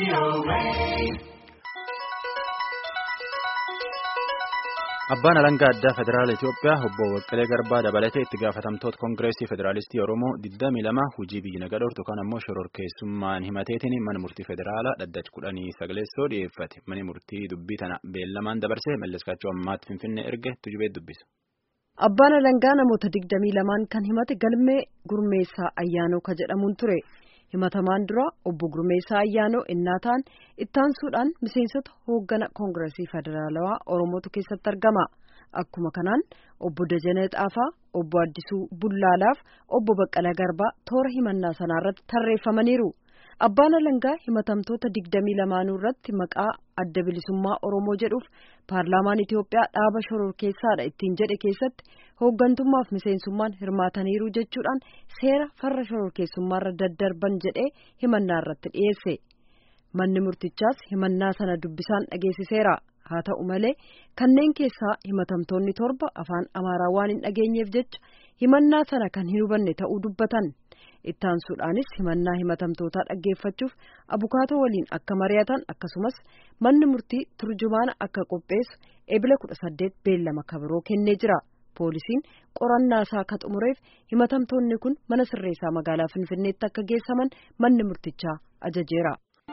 Abbaan alangaa addaa federaala Itoophiyaa obbo Baqqalee Garbaa dabalatee itti gaafatamtoota Koongireesii Federaalistii Oromoo 22 hojii biyyi nagaa dhortu kan ammoo shororkeessummaan himateetiin mana murtii federaalaa dhaddacha kudhanii sagaleessoo dhiyeeffate. Manni murtii dubbii tana beellamaan dabarsee malleskaachuu ammaatti Finfinnee erge tujubee dubbisa. Abbaan alangaa namoota 22 kan himate galmee gurmeessaa ayyaanoo ka jedhamuun ture. himatamaan dura obbo Gurmeessaa Ayyaanoo innaa ta'an ittaansuudhaan miseensota hooggana koongireesii federaalawaa Oromootu keessatti argama. Akkuma kanaan obbo Dajanee Xaafaa, obbo Addisuu Bullaalaaf obbo Baqqalaa Garbaa toora himannaa sanarratti tarreeffamaniiru. Abbaan alangaa himatamtoota digdamii lamaanuu irratti maqaa adda bilisummaa Oromoo jedhuuf paarlaamaan Itoophiyaa dhaaba shororkeessaadha ittiin jedhe keessatti hooggantummaaf miseensummaan hirmaataniiru jechuudhaan seera farra shororkeessummaarra daddarban jedhee himannaa irratti dhiyeesse. Manni murtichaas himannaa sana dubbisaan dhageessiseera. Haa ta'u malee kanneen keessaa himatamtoonni torba afaan Amaaraa waan hin dhageenyeef jecha himannaa sana kan hin hubanne ta'uu dubbatan. Ittaansuudhaanis himannaa himatamtootaa dhaggeeffachuuf abukaatoo waliin akka mari'atan akkasumas manni murtii turjumaana akka qopheessu ebila kudha saddeet beellama kabiroo kennee jira. Poolisiin qorannaa isaa akka xumureef himatamtoonni kun mana sirreessaa magaalaa Finfinneetti akka geessaman manni murtichaa ajajeera.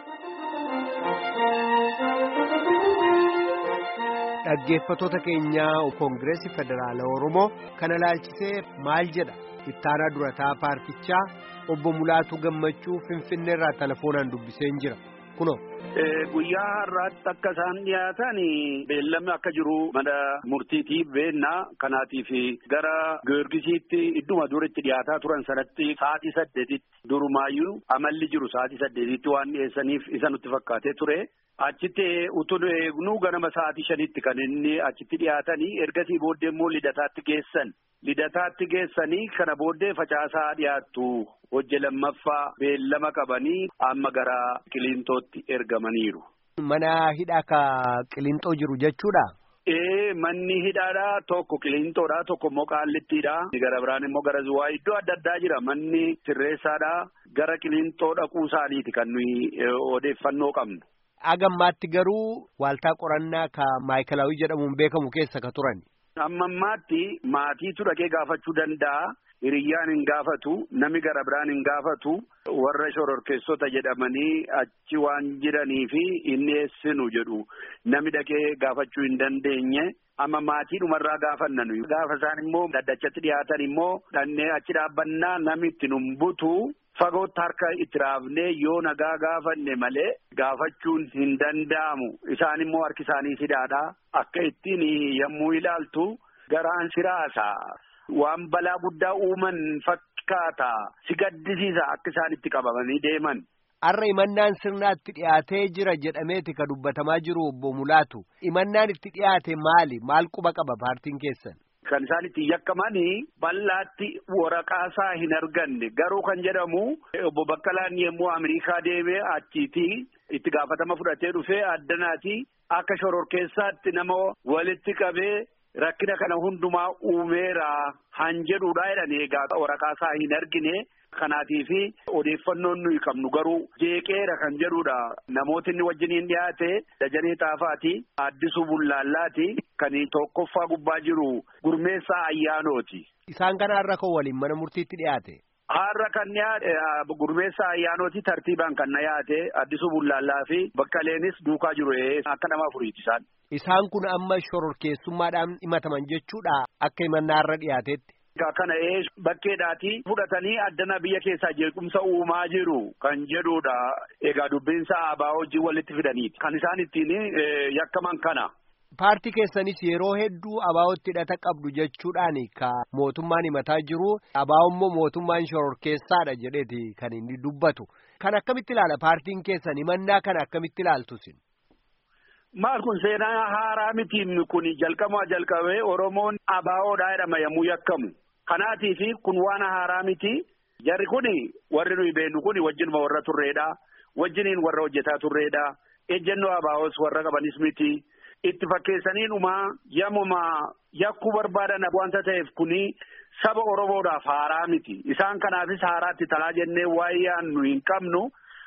Dhaggeeffattoota keenyaa Koongireesii Federaalaa Oromoo kana laalchisee maal jedha? Ittaanaa durataa paartichaa obbo Mulaatu Gammachuu Finfinneerraa telefoonaan dubbiseen jira. Kunoo. Guyyaa har'aatti akka isaan dhiyaatan beellamni akka jiru mana murtiitiif beennaa kanaatiif gara Giyoorgisiitti idduma dura itti dhiyaataa turan sanatti sa'aatii saddeetitti durumaayyuu amalli jiru sa'aatii saddeetitti waan dhiyeessaniif isa nutti fakkaatee ture. Achitti utuu eegnu ganama sa'aatii shanitti kan inni achitti dhiyaatanii ergasii booddee immoo lidataatti geessan. Lidataatti geessanii kana booddee facaasaa dhiyaattu hojje lammaffaa beellama qabanii amma gara qiliintootti ergamaniiru. Mana hidhaa ka qiliintoo jiru jechuudha. Ee manni hidhaadhaa tokko qiliintoodhaa tokko immoo qaallittiidhaa gara biraan immoo gara zuwaa iddoo adda addaa jira manni sirreessaadhaa gara qiliintoo dhaquu isaaniiti kan nuyi odeeffannoo qabnu. Agammaatti garuu waaltaa qorannaa ka maayikalaawii jedhamuun beekamu keessa ka turan. Amma ammaatti maatiitu dhaqee gaafachuu danda'a. Hiriyyaan hin gaafatu nami gara biraan hin gaafatu warra shororkeessota jedhamanii achi waan jiranii fi inni eessinu jedhu nami dhaqee gaafachuu hin dandeenye amma maatiidhumarraa gaafanna nuyi gaafa isaan immoo daddachatti dhiyaatan immoo dhannee achi dhaabbannaa nami itti nun butu fagootti harka itti raafnee yoo nagaa gaafanne malee gaafachuun hin danda'amu isaan immoo harki isaanii sidaadha akka ittiin yommuu ilaaltu garaan siraasa. Waan balaa guddaa uuman fakkaata si gaddisiisa akka isaan itti qabamanii deeman. Har'a imannaan sirnaatti dhiyaatee jira jedhameeti ka dubbatamaa jiru obbo Mulaatu. Imannaan itti dhiyaate maali? Maal quba qaba paartiin keessan? Kan isaan itti yakkamanii bal'aatti waraqaasaa hin arganne garuu kan jedhamu obbo Baqqalaan yommuu Ameerikaa deemee achiitii itti gaafatama fudhatee dhufee addanaati akka shororkeessaatti nama walitti qabee. Rakkina kana hundumaa uumeera han jedhuudha jedhan egaa waraqaasaa hin argine kanaatiif odeeffannoon nuyi qabnu garuu jeeqeera kan jedhuudha namooti inni wajjiniin dhiyaate dajanee xaafaati addisuu bullaallaati kan tokkoffaa gubbaa jiru gurmeessaa ayyaanooti. Isaan kana har'a kan waliin mana murtiitti dhiyaate. Har'a kan dhiyaate gurmeessaa ayyaanooti tartiibaan kan dhiyaate addisuu bullaallaa fi baqqaleenis duukaa jiru akka nama afuriiti isaan. Isaan kun amma shororkeessummaadhaan himataman jechuudha akka himannaa irra dhiyaatetti. Kana ee bakkeedhaati fudhatanii addana biyya keessaa jeequmsa uumaa jiru kan jedhudha. Egaa dubbinsa abaa hojii walitti fidaniiti. Kan isaan ittiin yakkaman kana. Paartii keessanis yeroo hedduu abaa'otti hidhata qabdu jechuudhaan ka mootummaan himataa jiru abaa'o immoo mootummaan shororkeessaadha jedheeti kan inni dubbatu. Kan akkamitti ilaala paartiin keessan himannaa kana akkamitti ilaaltusin? Maal kun seenaa haaraa mitiin kun jalqamaa jalqabee Oromoon abaa'oodhaa jedhama yommuu yakkamu. Kanaatiif kun waan haaraa miti. Jarri kun warri nuyi beeknu kun wajjinuma warra turreedha. Wajjiniin warra hojjetaa turreedha. Ejjennoo abaa'os warra qabanis miti. Itti fakkeessaniinumaa yommuma yakkuu barbaadan wanta ta'eef kuni saba Oromoodhaaf haaraa miti. Isaan kanaafis haaraatti talaa jennee waa'ee nu hin qabnu.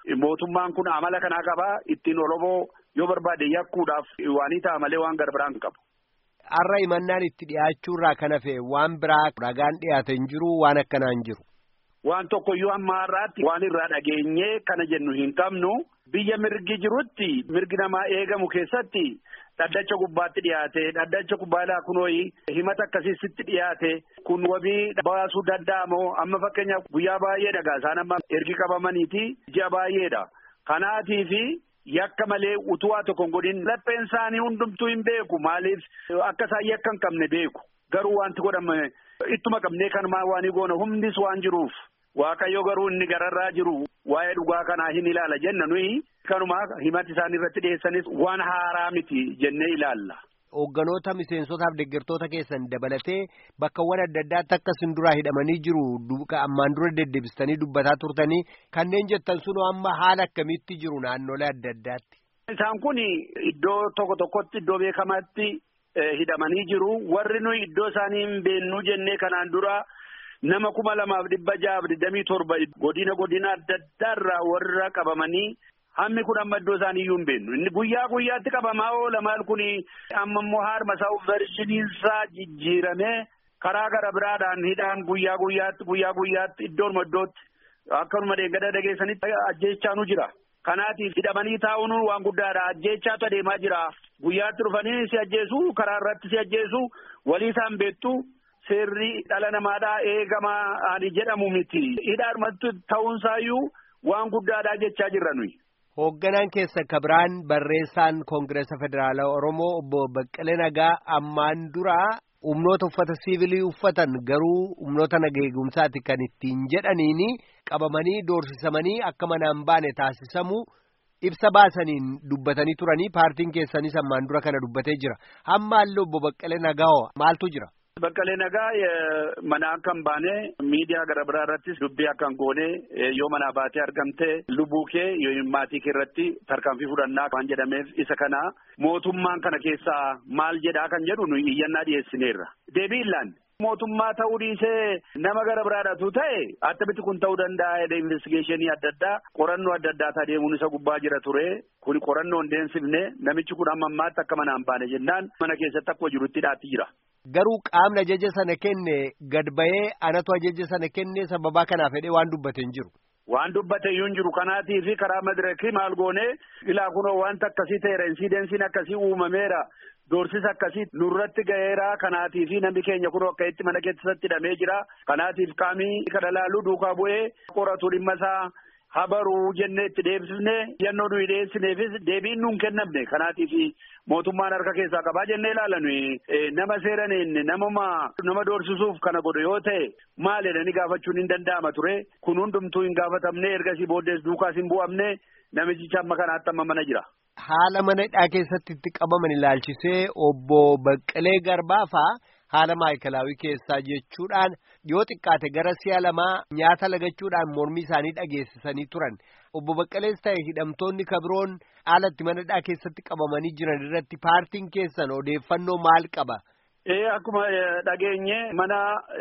mootummaan kun amala kanaa qaba ittiin oromoo yoo barbaade yakkuudhaaf waanii ta'a malee waan gara biraan qabu. Har'a himannaan itti dhiyaachuurraa kan hafe waan biraa ragaan dhiyaate hin jiru waan akkanaa hin jiru. Waan tokkoyyuu amma har'aatti waan irraa dhageenyee kana jennu hin qabnu biyya mirgi jirutti mirgi namaa eegamu keessatti dhaddacha gubbaatti dhiyaate dhaddacha gubbaadhaa kunooyi himata akkasiitti dhiyaate kun wabii baasuu danda'amoo amma fakkeenyaaf guyyaa baay'ee dhagaa isaan amma ergi qabamaniiti ji'a baay'eedha kanaatii fi yakka malee utuwaa tokko hin godhin lapheen isaanii hundumtuu hin beeku maaliif akka isaan yakka hin qabne beeku garuu wanti godhame ittuma qabnee kanumaa waan goona humnis waan jiruuf. Waaqayyo garuu inni gararraa jiru waa'ee dhugaa kanaa hin ilaala jenna nuyi kanuma himati isaan irratti dhiyeessanis waan haaraa miti jennee ilaalla. Hoogganoota miseensotaaf deeggartoota keessan dabalatee bakkawwan adda addaatti akka isin duraa hidhamanii jiru ammaan dura deddeebistanii dubbataa turtanii kanneen jettan sunoo amma haala akkamiitti jiru naannolee adda addaatti. Isaan kun iddoo tokko tokkotti iddoo beekamaatti hidhamanii jiru warri nuyi iddoo isaanii hin beennuu jennee kanaan dura. nama kuma lamaaf dhibba ja'aaf digdamii torba godina godina adda addaarraa warra qabamanii hammi kun amma iddoo isaanii iyyuu hin beennu inni guyyaa guyyaatti qabamaa oola maal kuni amma immoo haarma isaa vershiniinsaa jijjiiramee karaa gara biraadhaan hidhaan guyyaa guyyaatti guyyaa guyyaatti iddoonuma iddootti akkanuma deeggada dhageessanitti ajjeechaanu jira. Kanaatiif hidhamanii taa'uun waan guddaadha ajjeechaatu adeemaa jira guyyaatti dhufanii si ajjeesu karaa irratti si ajjeesu walii isaan beektu. Seerri dhala namaadhaa eegamaa ani jedhamu miti. Hidhaadhumatti ta'uunsaayyuu waan guddaadhaa jechaa jirra nuyi. Hoogganaan keessa kabiraan barreessaan Koongireesa Federaalaa Oromoo obbo Baqqalee Nagaa ammaan duraa humnoota uffata siivilii uffatan garuu humnoota nageegumsaati kan ittiin jedhaniini qabamanii doorsisamanii akka manaan baane taasisamu ibsa baasaniin dubbatanii turanii paartiin keessanis ammaan dura kana dubbatee jira. Hammaallee obbo Baqqalee Nagaa maaltu jira? Baqqalee nagaa mana akka hin baane miidiyaa gara biraa irrattis dubbii akka hin goone yoo manaa baatee argamte lubbuu kee yoo maatii kee irratti tarkaanfii fudhannaa waan jedhameef isa kana mootummaan kana keessaa maal jedhaa kan jedhu nuyi iyyannaa dhiyeessineerra. Deebii illaan mootummaa ta'uu dhiisee nama gara biraadhatu ta'e attamitti kun ta'uu danda'a jedhee investigeeshinii adda addaa qorannoo adda addaa adeemuun isa gubbaa jira ture kun qorannoo hin deemsifne namichi kun amma ammaatti akka mana hin baane jennaan mana keessatti akkuma jirutti hidhaatti jira. Garuu qaamni ajaja sana kenne gad ba'ee anatu ajaja sana kenne sababaa kanaaf jedhee waan dubbate hin jiru. Waan dubbate iyyuu hin jiru kanaatii fi karaa madirakii maal goone ilaa kunoo wanta akkasii ta'eera insidensiin akkasii uumameera doorsisa akkasii nurratti ga'eera kanaatii fi namni keenya kunoo akka itti mana keessatti hidhamee jira kanaatiif qaamii kana laaluu duukaa bu'ee qoratu dhimma isaa habaruu jennee itti deebisne yannoo nuyi dhiyeessineefis deebiin nuun kennamne kanaatiif mootummaan harka keessaa qabaa jennee ilaala nuyi nama seeraniin namuma nama doorsisuuf kana godhu yoo ta'e maal jedhanii gaafachuun hin danda'ama ture kun hundumtuu hin gaafatamne ergasii booddees duukaas hin bu'amne namichicha amma kanaatti amma mana jira. Haala mana hidhaa keessatti itti qabaman ilaalchisee obbo Baqqalee Garbaafaa haala maayikalaawii keessaa jechuudhaan yoo xiqqaate gara si'a lamaa nyaata lagachuudhaan mormii isaanii dhageessisanii turan obbo Baqqalees ta'e hidhamtoonni kabiroon haala itti mana hidhaa keessatti qabamanii jiran irratti paartiin keessan odeeffannoo maal qaba? Ee akkuma dhageenye mana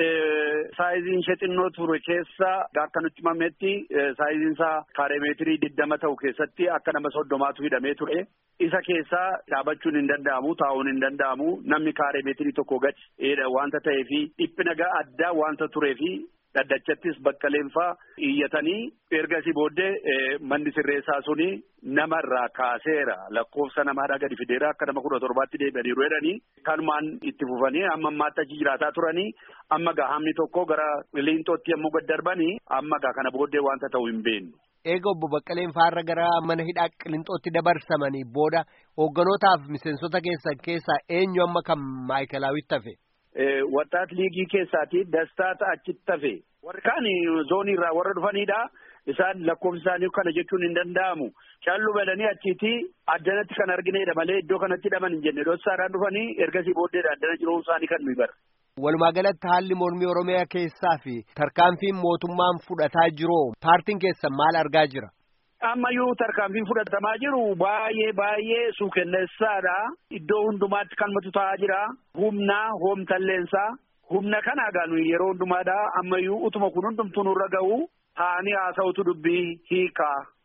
saayiziin ishee xinnoo ture keessa akka nutti himametti saayiziin isaa kaareemeetirii diddama ta'u keessatti akka nama soddomaatu hidhamee ture. Isa keessaa dhaabachuun hin danda'amu taa'uun hin danda'amu namni kaareemeetirii tokko gadi wanta ta'eefi dhiphina addaa wanta tureefi dhaddachattis baqqaleenfaa iyyatanii ergasii booddee manni sirreessaa suni namarraa kaaseera lakkoofsa namaadhaa gadi fideera akka nama kudha torbaatti deebi'aniiru jedhanii kanumaan itti fufanii amma ammaatti achi jiraataa turanii amma gaa hammi tokko gara liinxootti yommuu gad darbanii amma gaa kana booddee wanta ta'u hin beeknu. Eega obbo Baqqaleen faarra gara mana hidhaa qilixootti dabarsamanii booda hoogganotaaf miseensota keessan keessaa eenyu amma kan maayikalaawwitti hafe? Wattaat liigii keessaati dastaata achitti hafe. Warri kaan zoonii irraa warra dhufanidha. Isaan lakkoofsi isaanii kana jechuun hin danda'amu. Callu badanii achiiti addanatti kan argineedha malee iddoo kanatti hidhaman hin jenne. Dhossaadhaan dhufanii ergasii booddeedha addana jiruun isaanii kan nuyi bara. Walumaa galatti haalli mormii Oromiyaa keessaa fi tarkaanfiin mootummaan fudhataa jiru paartiin keessan maal argaa jira? Ammayyuu tarkaanfiin fudhatamaa jiru baay'ee baay'ee suukenneessaadha. Iddoo hundumaatti kan matu ta'aa jira. Humna hoomtalleensaa. Humna kana egaa yeroo hundumaadha. Ammayyuu utuma kun hundumtuu nurra ga'u. Taa'anii haasa'utu dubbii hiikaa.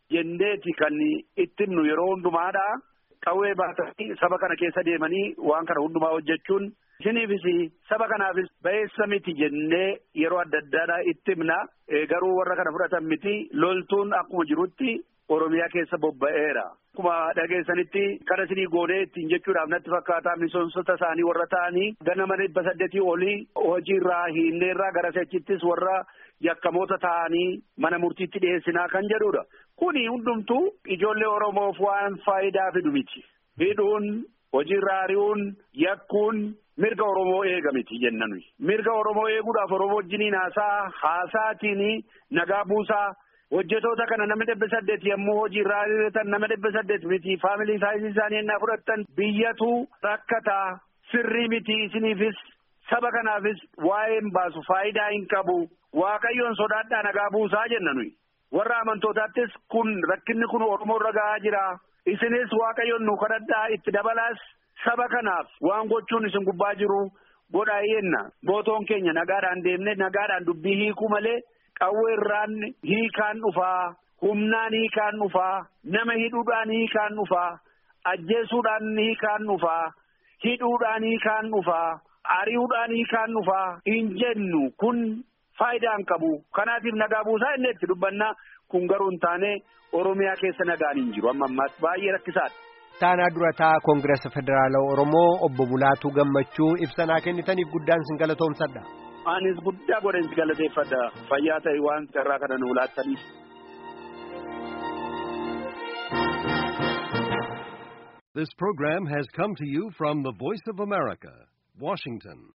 jenneeti kan itti himnu yeroo hundumaadha. Qawwee baatanii saba kana keessa deemanii waan kana hundumaa hojjechuun isiniifis saba kanaafis ba'eessa miti jennee yeroo adda addaadha itti himna. Garuu warra kana fudhatan miti loltuun akkuma jirutti Oromiyaa keessa bobba'eera. Akkuma dhageessanitti kana isinii goonee ittiin jechuudhaaf natti fakkaata miseensota isaanii warra ta'anii ganama dhibba saddeetii olii hojiirraa hiinneerraa gara sechittis warra yakkamoota ta'anii mana murtiitti dhiyeessinaa kan jedhudha. Kuni hundumtuu ijoollee Oromoof waan faayidaa fidu miti. Hidhuun, hojiirraa ari'uun, yakkuun mirga Oromoo eega miti jenna nuyi. Mirga Oromoo eeguudhaaf Oromoo wajjiniin haasaa haasaatiin nagaa buusaa. hojjetoota kana nama dhibba saddeet yommuu hojii irraa ari'atan nama dhibba saddeet miti faamilii saayisii isaanii ennaa fudhattan biyyatu rakkataa sirrii miti isiniifis saba kanaafis waa'een baasu faayidaa hin qabu waaqayyoon sodaadhaa nagaa buusaa jenna nuyi warra amantootaattis kun rakkinni kun oromoo irra gahaa jira isinis waaqayyoon nu kadhadhaa itti dabalaas saba kanaaf waan gochuun isin gubbaa jiru godhaa yenna mootoon keenya nagaadhaan deemne nagaadhaan dubbii hiikuu malee. qawweerraan hiikaan dhufaa humnaan hiikaan dhufaa nama hidhuudhaan hiikaan dhufaa ajjeesuudhaan hiikaan dhufaa hidhuudhaan hiikaan dhufaa ari'uudhaan hiikaan dhufaa hin jennu kun faayidaa hin qabu kanaatiif nagaa buusaa inni itti dubbannaa kun garuu hin taane oromiyaa keessa nagaan hin jiru amma ammaatti baay'ee rakkisaadha. Taanaa durataa Koongirasa Federaalaa Oromoo obbo Bulaatuu Gammachuu ibsanaa kennitaniif guddaan sin galatoomsadha. Anis guddaa godhan si galateeffadha. Fayyaa ta'e waan carraa kana nu laattaniif. This program has come to you from the Voice of America, Washington.